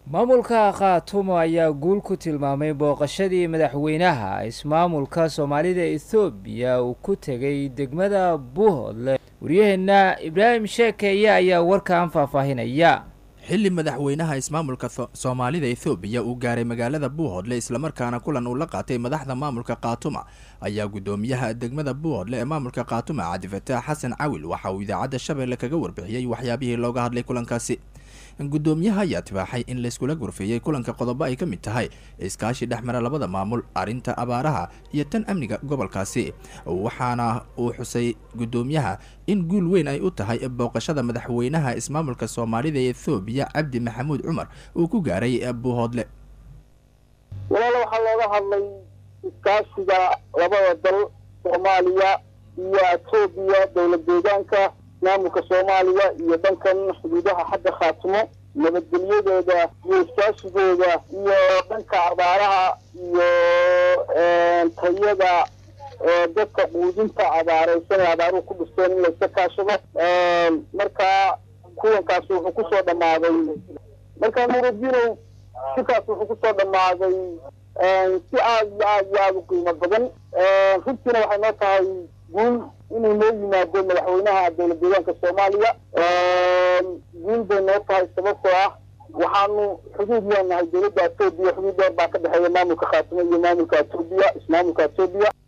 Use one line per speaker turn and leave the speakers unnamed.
maamulka khaatumo ayaa guul ku tilmaamay booqashadii madaxweynaha ismaamulka soomaalida ethoobiya uu ku tegay degmada buuhoodle waryaheena ibraahim sheekeeye ayaa warkan faahfaahinaya
xilli madaxweynaha ismaamulka soomaalida ethoobiya uu gaaray magaalada buuhoodle islamarkaana kulan uu la qaatay madaxda maamulka khaatuma ayaa guddoomiyaha degmada buuhoodle ee maamulka khaatuma cabdifataax xasan cawil waxa uu idaacadda shabeelle kaga warbixiyey waxyaabihii looga hadlay kulankaasi guddoomiyaha ayaa tibaaxay in layskula gorfeeyey kulanka qodobo ay ka mid tahay iskaashi dhexmara labada maamul arrinta abaaraha iyo tan amniga gobolkaasi waxaana uu xusay guddoomiyaha in guul weyn ay u tahay booqashada madaxweynaha ismaamulka soomaalida ee ethoobiya cabdi maxamuud cumar uu ku gaaray buuhoodle
walaalo waxaa looga hadlay iskaashiga labada dal soomaaliya iyo etoobiya dowlad deegaanka maamulka soomaaliya iyo dhankan xuduudaha xagga khaatimo nabadgelyadooda iyo iskaashigooda iyo dhanka abaaraha iyo tayada dadka quudinta abaareysan ee abaaruhu ku dhisteen in layska kaashado marka kuwankaasi wuxuu kusoo dhammaaday marka nuruddinow sikaas wuxuu kusoo dhammaaday si aad iyo aad iyo aada u qiimo badan runtiina waxay noo tahay guul inuu noo yimaado madaxweynaha dowlad deegaanka soomaaliya guul bay noo tahay sababtoo ah waxaanu xuduud leenahay dowladda etoobiya xuduud dheer baa ka dhexeeya maamulka khaatimo iyo maamulka etoobiya ismaamulka etoobiya